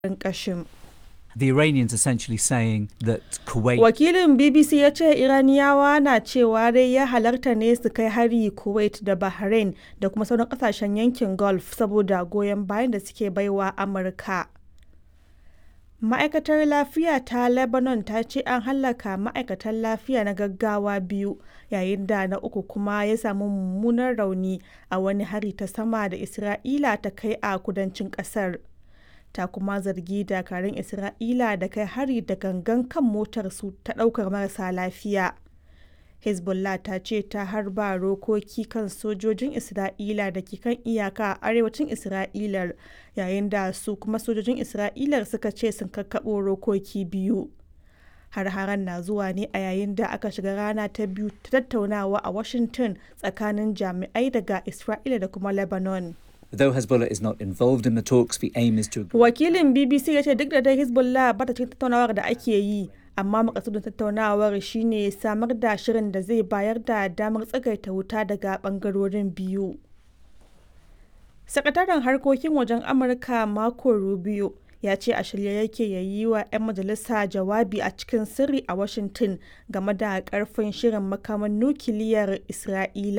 ƙashin. The Iranians essentially saying that Kuwait Wakilin BBC ya ce Iraniyawa na cewa dai ya halarta ne su kai hari Kuwait da Bahrain da kuma sauran kasashen yankin Gulf saboda goyon bayan da suke baiwa Amurka. Ma'aikatar lafiya ta Lebanon ta ce an hallaka ma'aikatan lafiya na gaggawa biyu yayin da na uku kuma ya samu mummunan rauni a wani hari ta sama da Isra'ila ta kai a kudancin kasar. ta kuma zargi dakarun Isra'ila da kai hari da gangan kan motarsu ta ɗaukar marasa lafiya. Hezbollah ta ce ta harba rokoki kan sojojin Isra'ila da ke kan iyaka a arewacin Isra'ilar yayin da su kuma sojojin Isra'ilar suka ce sun kakkaɓo rokoki biyu. Har-haren na zuwa ne a yayin da aka shiga rana ta biyu ta tattaunawa a Washington tsakanin jami'ai daga Isra'ila da kuma Lebanon. Though Hezbollah is not involved in the talks, the aim is to Wakilin BBC ya ce duk da dai Hezbollah ba ta cikin tattaunawar da ake yi, amma makasudin tattaunawar shine samar da shirin da zai bayar da damar tsagaita wuta daga bangarorin biyu. Sakataren harkokin wajen Amurka Marco Rubio ya ce a shirye yake ya yi wa 'yan majalisa jawabi a cikin sirri a Washington game da karfin shirin makaman nukiliyar Isra'ila.